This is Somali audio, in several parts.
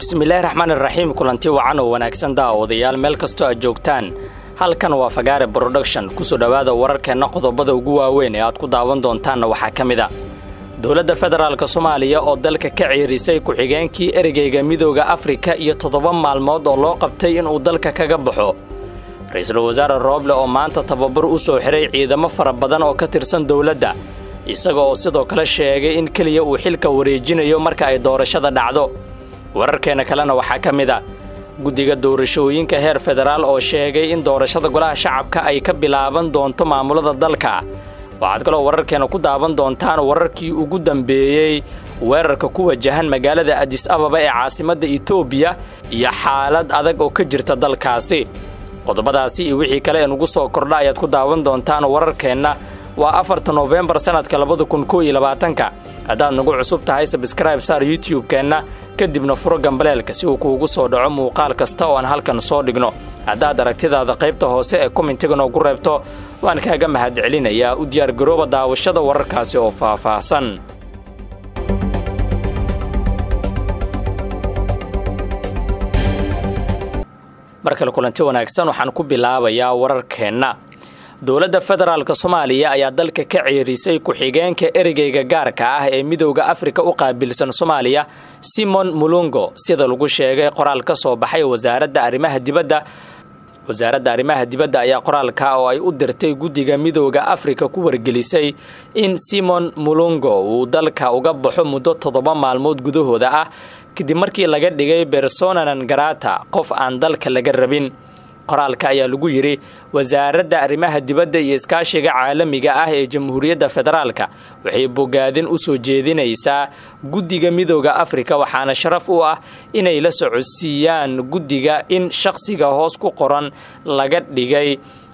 bismillaahi raxmaani raxiim kulanti wacan oo wanaagsan daawadayaal meel kastoo aad joogtaan halkan waa fagaare broduction kusoo dhowaada wararkeenna qodobada ugu waaweyn ee aad ku daawan doontaanna waxaa ka mid a dowladda federaalk soomaaliya oo dalka ka ciirisay ku-xigeenkii ereyga midooda afrika iyo toddoba maalmood oo loo qabtay inuu dalka kaga baxo ra-iisul wasaare rooble oo maanta tababar u soo xiray ciidamo fara badan oo ka tirsan dowladda isaga oo sidoo kale sheegay in keliya uu xilka wareejinayo marka ay doorashada dhacdo wararkeenna kalena waxaa ka mid a guddiga doorashooyinka heer federaal oo sheegay in doorashada golaha shacabka ay ka bilaaban doonto maamulada dalka waxaad kaloo wararkeena ku daawan doontaan wararkii ugu dambeeyey weerarka ku wajahan magaalada adis ababa ee caasimadda etoobiya iyo xaalad adag oo ka jirta dalkaasi qodobadaasi iyo wixii kale ee nugu soo kordha ayaad ku daawan doontaan wararkeenna waa afarta noofembar sannadka labada kun koo iyo labaatanka haddaad nagu cusub tahay sabskraib saar youtube-keenna kadibna furo gambaleelka si uu kuugu soo dhaco muuqaal kasta oo aan halkan soo dhigno haddaad aragtidaada qaybta hoose ee komentiga noogu reebto waan kaaga mahad celinayaa u diyaargarooba daawashada wararkaasi oo faahfaahsan mar kale kulanti wanaagsan waxaan ku bilaabayaa wararkeenna dowladda federaalk soomaaliya ayaa dalka ka ceerisay ku-xigeenka ereyga gaarka ah ee midowda afrika u qaabilsan soomaaliya simon mulungo sida lagu sheegay qoraal ka soo baxay wasaaradda arrimaha dibadda wasaaradda arrimaha dibadda ayaa qoraalka oo ay u dirtay guddiga midowda afrika ku wargelisay in simon mulungo uu dalka uga baxo muddo toddoba maalmood gudahooda ah kadib markii laga dhigay bersonanan garata qof aan dalka laga rabin qoraalka ayaa lagu yidhi wasaaradda arrimaha dibadda iyo iskaashiga caalamiga ah ee jamhuuriyadda federaalka waxay bogaadin u soo jeedinaysaa guddiga midooda afrika waxaana sharaf u ah inay la socodsiiyaan guddiga in shaqsiga hoos ku qoran laga dhigay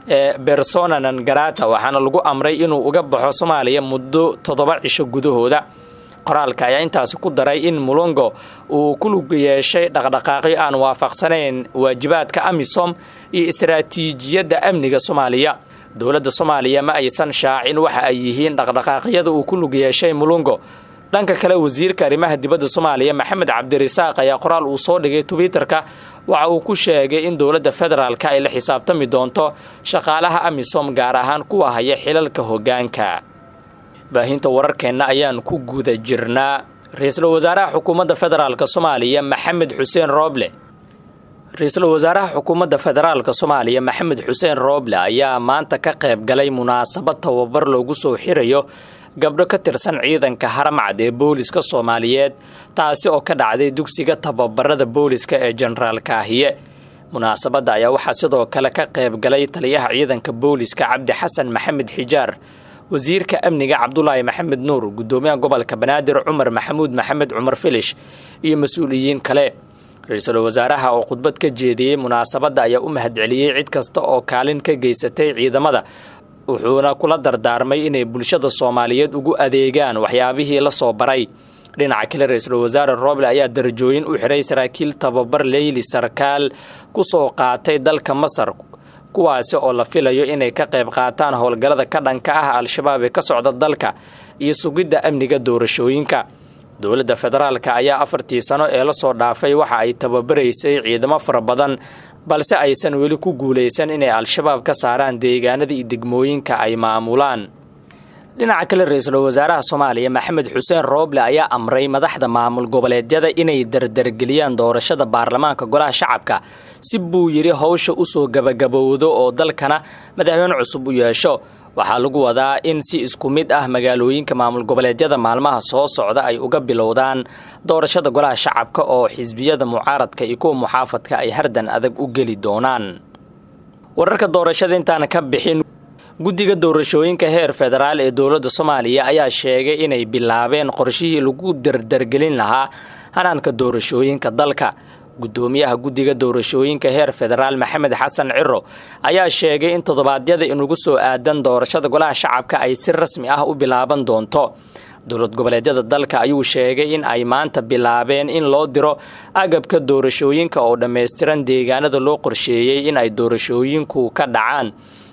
bersonanan garata waxaana lagu amray inuu uga baxo soomaaliya muddo toddoba cisho gudahooda qoraalka ayaa intaasi ku daray in mulongo uu ku lug yeeshay dhaqdhaqaaqyo aan waafaqsanayn waajibaadka amisom iyo istaraatiijiyadda amniga soomaaliya dowladda soomaaliya ma aysan shaacin waxa ay yihiin dhaqdhaqaaqyada uu ku lug yeeshay mulongo dhanka kale wasiirka arrimaha dibadda soomaaliya maxamed cabdirasaaq ayaa qoraal uu soo dhigay twitterka waxa uu ku sheegay in dowladda federaalka ay la xisaabtami doonto shaqaalaha amisom gaar ahaan kuwa haya xilalka hoggaanka baahinta wararkeenna ayaan ku guda jirnaa ra-iisul wasaaraha xukuumadda federaalk soomaaliya maxamed xuseen rooble ra-iisul wasaaraha xukuumadda federaalk soomaaliya maxamed xuseen rooble ayaa maanta ka qayb galay munaasabad tababar loogu soo xirayo gabdho ka tirsan ciidanka haramcad ee booliska soomaaliyeed taasi oo ka dhacday dugsiga tababarada booliska ee jenaraal kaahiye munaasabadda ayaa waxaa sidoo kale ka qayb galay taliyaha ciidanka booliska cabdi xasan maxamed xijaar wasiirka amniga cabdulaahi maxamed nuur guddoomiyaha gobolka banaadir cumar maxamuud maxamed cumar filish iyo mas-uuliyiin kale ra-iisul wasaaraha oo khudbad ka jeediyey munaasabadda ayaa u mahadceliyey cid kasta oo kaalin ka geysatay ciidamada wuxuuna kula dardaarmay inay bulshada soomaaliyeed ugu adeegaan waxyaabihii la soo baray dhinaca kale ra-iisul wasaare rooble ayaa darajooyin u xiray saraakiil tababar leyli sarkaal ku soo qaatay dalka masar kuwaasi oo la filayo inay ka qayb qaataan howlgallada ka dhanka ah al-shabaab ee ka socda dalka iyo sugidda amniga doorashooyinka dowladda federaalka ayaa afartii sano ee la soo dhaafay waxa ay tababaraysay ciidamo fara badan balse aysan weli ku guulaysan inay al-shabaab ka saaraan deegaanada iyo degmooyinka ay maamulaan dhinaca kale ra-iisul wasaaraha soomaaliya maxamed xuseen rooble ayaa amray madaxda maamul goboleedyada inay dardargeliyaan doorashada baarlamaanka golaha shacabka si buu yidhi howsha usoo gabagabowdo oo dalkana madaxweyne cusub u yeesho waxaa lagu wadaa in si isku mid ah magaalooyinka maamul goboleedyada maalmaha soo socda ay uga bilowdaan doorashada golaha shacabka oo xisbiyada mucaaradka iyo kuwa muxaafadka ay hardan adag u geli doonaan wararka doorashada intaana ka bixin guddiga doorashooyinka heer federaal ee dowladda soomaaliya ayaa sheegay inay bilaabeen qorshihii lagu dardargelin lahaa hanaanka doorashooyinka dalka guddoomiyaha guddiga doorashooyinka heer federaal maxamed xasan ciro ayaa sheegay in toddobaadyada inugu soo aadan doorashada golaha shacabka ay si rasmi ah u bilaaban doonto dowlad goboleedyada dalka ayuu sheegay in ay maanta bilaabeen in loo diro agabka doorashooyinka oo dhammaystiran deegaanada loo qorsheeyey in ay doorashooyinku ka dhacaan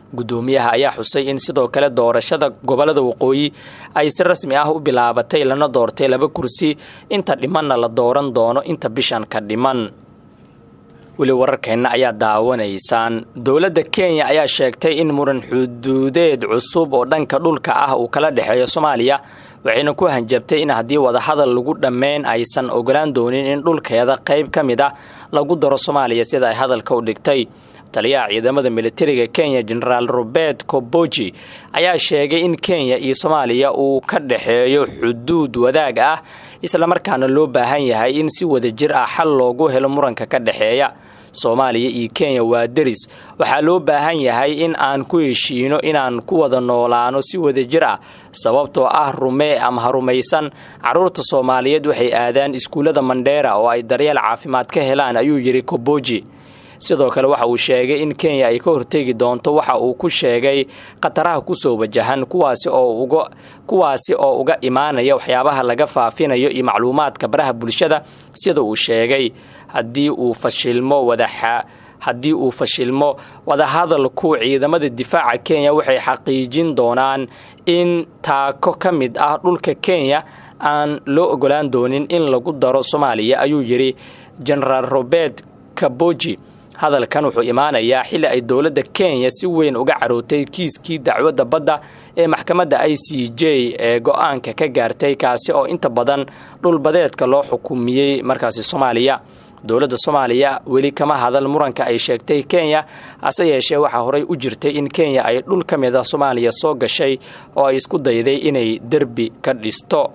guddoomiyaha ayaa xusay in sidoo kale doorashada gobolada waqooyi ay si rasmi ah u bilaabatay lana doortay laba kursi inta dhimanna la dooran doono inta bishan ka dhiman weli wararkeenna ayaa daawanaysaan dowladda kenya ayaa sheegtay in muran xuduudeed cusub oo dhanka dhulka ah uu kala dhexeeyo soomaaliya waxayna ku hanjabtay in haddii wadahadal lagu dhammayn aysan ogolaan doonin in dhulkeeda qayb ka mid ah lagu daro soomaaliya sida ay hadalka u dhigtay taliyaha ciidamada militariga kenya genaraal robert koboji ayaa sheegay in kenya iyo soomaaliya uu ka dhexeeyo xuduud wadaag ah islamarkaana loo baahan yahay in si wadajir ah xal loogu helo muranka ka dhexeeya soomaaliya iyo kenya waa deris waxaa loo baahan yahay in aan ku heshiino inaan ku wada noolaano si wadajir ah sababtoo ah rumee ama ha rumaysan carruurta soomaaliyeed waxay aadaan iskuullada mandheera oo ay daryeel caafimaad ka helaan ayuu yidhi koboji sidoo kale waxa uu sheegay in kenya ay ka hortegi doonto waxa uu ku sheegay khataraha kusoo wajahan kuwaasi oo uga kuwaasi oo uga imaanaya waxyaabaha laga faafinayo iyo macluumaadka baraha bulshada sida uu sheegay haddii uu fashilmo wadaxa haddii uu fashilmo wadahadalku ciidamada difaaca kenya waxay xaqiijin doonaan in taako ka mid ah dhulka kenya aan loo ogolaan doonin in lagu daro soomaaliya ayuu yidhi genaraal robert kaboji hadalkan wuxuu imaanayaa xilli ay dowladda kenya si weyn uga carootay kiiskii dacwadda badda ee maxkamadda i c j ee go-aanka ka gaartay kaasi oo inta badan dhulbadeedka loo xukumiyey markaasi soomaaliya dowladda soomaaliya weli kama hadal muranka ay sheegtay kenya hase yeeshee waxaa horey u jirtay in kenya ay dhul ka mid a soomaaliya soo gashay oo ay isku dayday inay derbi ka dhisto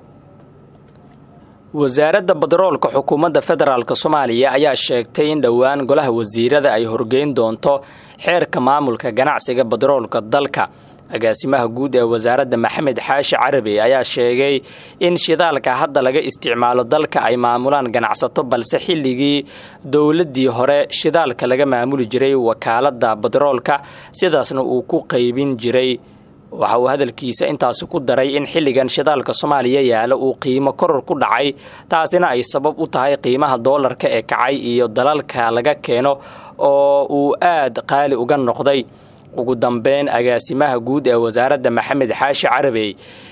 wasaaradda badaroolka xukuumadda federaalk soomaaliya ayaa sheegtay in dhowaan golaha wasiirada ay horgeyn doonto xeerka maamulka ganacsiga badaroolka dalka agaasimaha guud ee wasaaradda maxamed xaashi carabi ayaa sheegay in shidaalka hadda laga isticmaalo dalka ay maamulaan ganacsato balse xilligii dowladdii hore shidaalka laga maamuli jiray wakaaladda badaroolka sidaasna uu ku qaybin jiray waxa uu hadalkiisa intaasi ku daray in xilligan shidaalka soomaaliya yaala uu qiimo koror ku dhacay taasina ay sabab u tahay qiimaha doolarka ee kacay iyo dalalka laga keeno oo uu aad qaali uga noqday ugu dambeyn agaasimaha guud ee wasaaradda maxamed xaashi carabey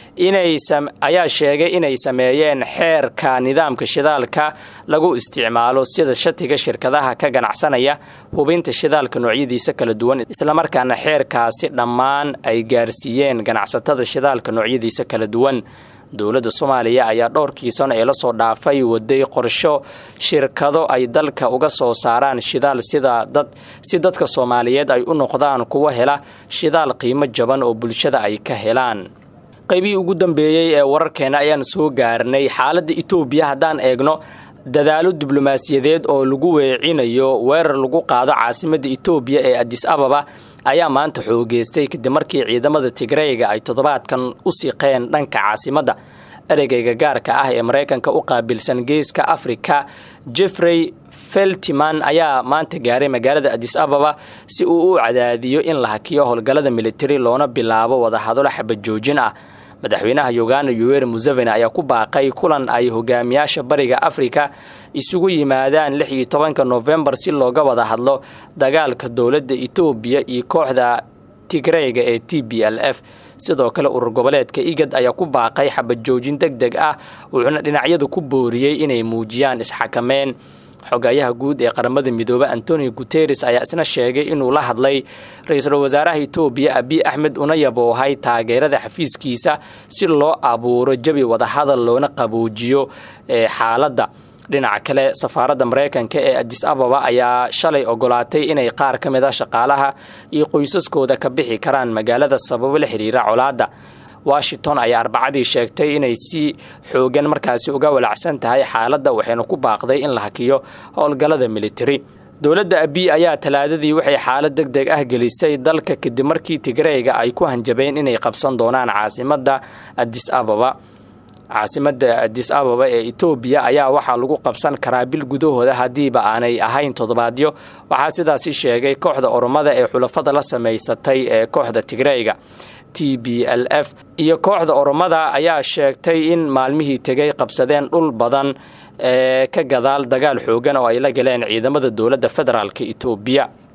ayaa sheegay inay sameeyeen xeerka nidaamka shidaalka lagu isticmaalo sida shatiga shirkadaha ka ganacsanaya hubinta shidaalka noocyadiisa kala duwan islamarkaana xeerkaasi dhammaan ay gaarsiiyeen ganacsatada shidaalka noocyadiisa kala duwan dowladda soomaaliya ayaa dhowrkii sano ee lasoo dhaafay waday qorsho shirkado ay dalka uga soo saaraan shidaal sida dad si dadka soomaaliyeed ay u noqdaan kuwa hela shidaal qiimo jaban oo bulshada ay ka helaan qaybihii ugu dambeeyey ee wararkeena ayaan soo gaarnay xaaladda etoobiya haddaan eegno dadaalo diblomaasiyadeed oo lagu weecinayo weerar lagu qaado caasimadda etoobiya ee adis ababa ayaa maanta xoogeystay kadib markii ciidamada tigreyga ay toddobaadkan u siqeen dhanka caasimadda ereygayga gaarka ah ee maraykanka u qaabilsan geeska afrika jeffrey feltiman ayaa maanta gaaray magaalada adis ababa si uu u cadaadiyo in la hakiyo howlgallada militari loona bilaabo wadahadalo xabajoojin ah madaxweynaha uganda yuweri museveni ayaa ku baaqay kulan ay hogaamiyaasha bariga afrika isugu yimaadaan lix iyo tobanka nofembar si looga wada hadlo dagaalka dowladda etoobiya iyo kooxda tigreyga ee t b l f sidoo kale urur goboleedka igad ayaa ku baaqay xabajoojin deg deg ah wuxuuna dhinacyadu ku booriyey inay muujiyaan isxakameyn xogayaha guud ee qaramada midoobe antonio guteres ayaa isna sheegay inuu la hadlay ra-iisul wasaaraha etoobiya abiy axmed una yaboohay taageerada xafiiskiisa si loo abuuro jabi wadahadal loona qaboojiyo ee xaaladda dhinaca kale safaaradda maraykanka ee adis ababa ayaa shalay ogolaatay inay qaar ka mid a shaqaalaha iyo qoysaskooda ka bixi karaan magaalada sababo la xiriira colaadda washington ayaa arbacadii sheegtay inay si xoogan markaasi uga walacsan tahay xaaladda waxayna ku baaqday in la hakiyo howlgallada militari dowladda abiy ayaa talaadadii waxay xaalad deg deg ah gelisay dalka kadib markii tigreyga ay ku hanjabeen inay qabsan doonaan caasimadda adis ababa caasimadda adis ababa ee etoobiya ayaa waxaa lagu qabsan karaa bil gudahooda haddiiba aanay ahayn toddobaadyo waxaa sidaasi sheegay kooxda oromada ee xulafada la samaysatay ee kooxda tigreyga t b l f iyo kooxda oromada ayaa sheegtay in maalmihii tegay qabsadeen dhul badan ee ka gadaal dagaal xoogan oo ay la galeen ciidamada dowladda federaalk etoobiya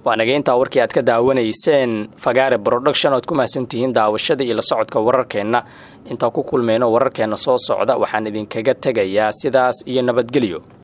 waa naga intaa warkii aad ka daawanayseen fagaare production oad ku mahadsantihiin daawashada iyo la socodka wararkeenna intaan ku kulmayno wararkeenna soo socda waxaan idinkaga tegayaa sidaas iyo nabadgelyo